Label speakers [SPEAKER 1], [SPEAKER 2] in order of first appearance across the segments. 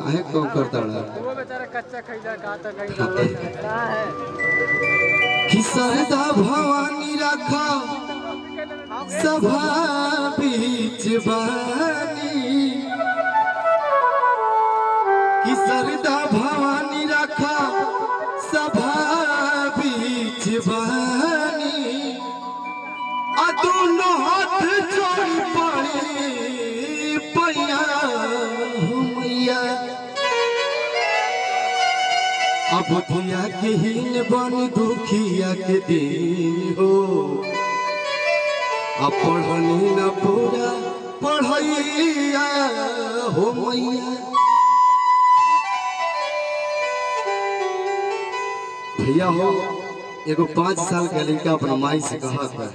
[SPEAKER 1] काहे कम करता
[SPEAKER 2] वो बेचारा कच्चा खैला का तक खैला है
[SPEAKER 1] कि सरदा भवानी रखा सभा बीच बानी कि सरदा भवानी रखा सभा बीच बानी आ दोनों हाथ जोड़ी पड़ी पैया हो मैया अब दुनिया के हीन बन दुखिया के दिन हो अब पढ़नी न पूरा पढ़ैया हो मैया भैया हो एगो पाँच साल के लड़का अपना माई से कहा था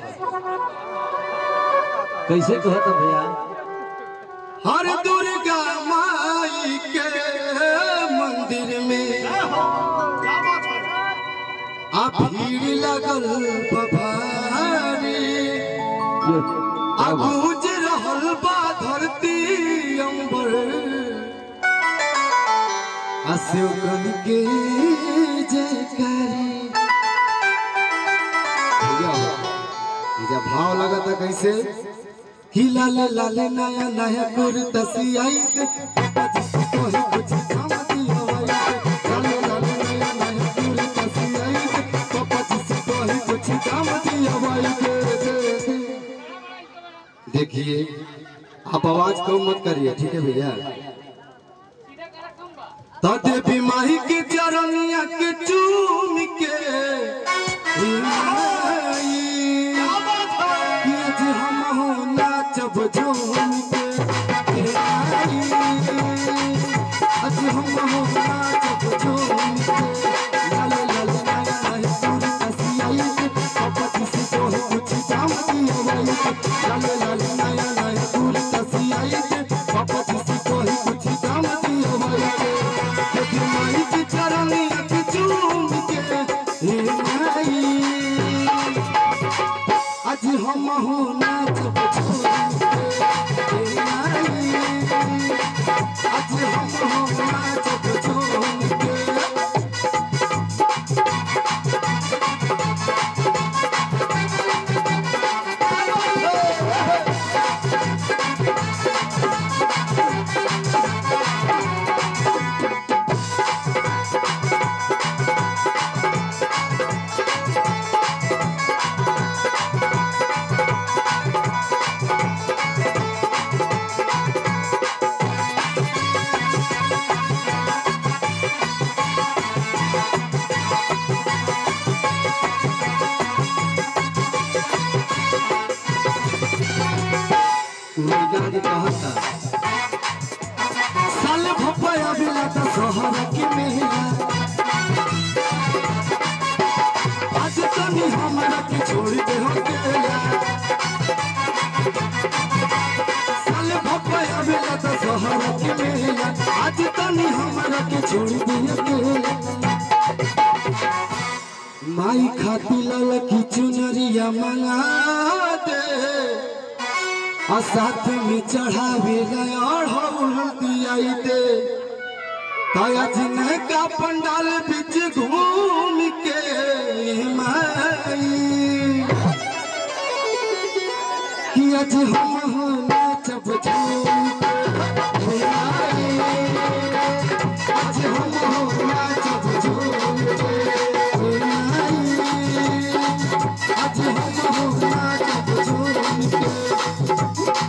[SPEAKER 3] कैसे कहता भैया
[SPEAKER 1] हर दुर्गा माई के मंदिर में आ भीड़ लगल बभारी आ गूंज रहल बा धरती अंबर आ शिवगन के जयकारी भैया ये जब भाव लगा था कैसे कि लाले लाले नया नया कुर्ता सियाई के कोई कुछ काम दिया वाई के लाले लाले नया नया कुर्ता सियाई के पापा जी से कोई कुछ काम दिया वाई के देखिए आप आवाज कम मत करिए ठीक है भैया तो देवी माही के चरनिया के चूम के हे माई कि आज हम हो नाचब झूम के हे माई आज हम हो नाचब झूम के लाले लाले लाले लाले पूरी कसियाई के पापा जी से तो है कुछ काम दिया वाई के लाले लाले लाले लाले पूरी कसियाई के पापा जी से तो है कुछ काम दिया वाई के देवी माई के चरनिया के चूम के हे माई आज हम हो नाच आज हम हो नाच कहता साल भपया बिला त शहर के मेला आज तनी हमरा के छोड़ दे हो केला साल भपया बिला त शहर के मेला आज तनी हमरा के छोड़ दे हो केला माई खाती लाल की चुनरिया मंगा दे और साथ में चढ़ावे और दियाई दे ताया जिन्ह का पंडाल बीच घूम के माई कि आज हम हो नाचब झूम के माई। आज हम हो नाचब झूम के माई। आज हम हो नाचब झूम के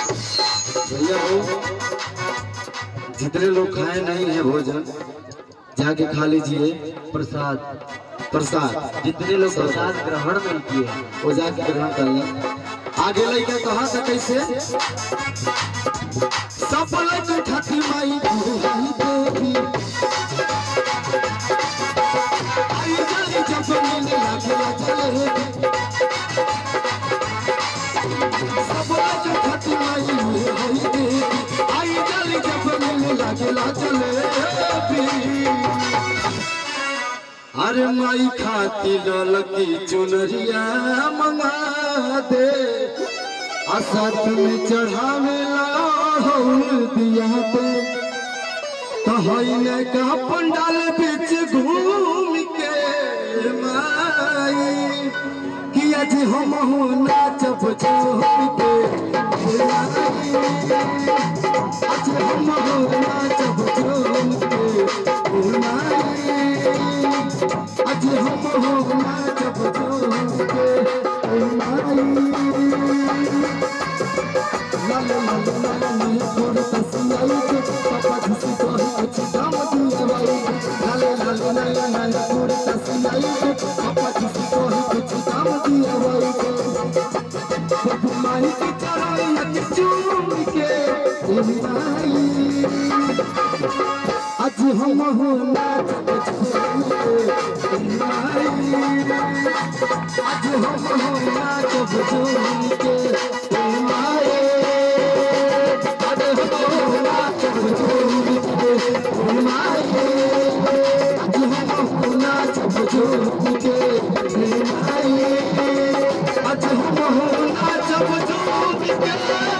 [SPEAKER 1] भैया हो जितने लोग खाए नहीं है भोजन जाके खा लीजिए
[SPEAKER 3] प्रसाद
[SPEAKER 1] प्रसाद
[SPEAKER 3] जितने लोग प्रसाद ग्रहण नहीं किए
[SPEAKER 1] वो जाके ग्रहण कर लें आगे लड़का कहा था कैसे सफल के ठाठी माई दुहाई देवी आई जाली जब मिले लागला जलेबी सफल के ठाठी माई दुहाई देवी आई जाली जब मिले लागला जलेबी अरे माई खाती ललकी चुनरिया मंगा दे आ साथ में चढ़ावे ला दिया दे कहने का पंडाल बीच घूम के माई कि आज हम हो नाचब झूम के माई आज हम हो नाचब झूम के माई आज हम हो नाचब झूम के माई लाल लाल लाल नी तोर तसियाई के पापा झुसी तोर कुछ दाम दिए भाई लाल लाल लाल लाल तोर तसियाई के पापा झुसी तोर कुछ दाम दिए भाई बाबू माई की चराई के चूम के ए माई आज हम हो नाच झूम के ए माई आज हम हो नाच झूम के ए माई आज हम हो नाच झूम के ए माई आज हम हो नाच झूम के ए माई आज हम हो नाच झूम के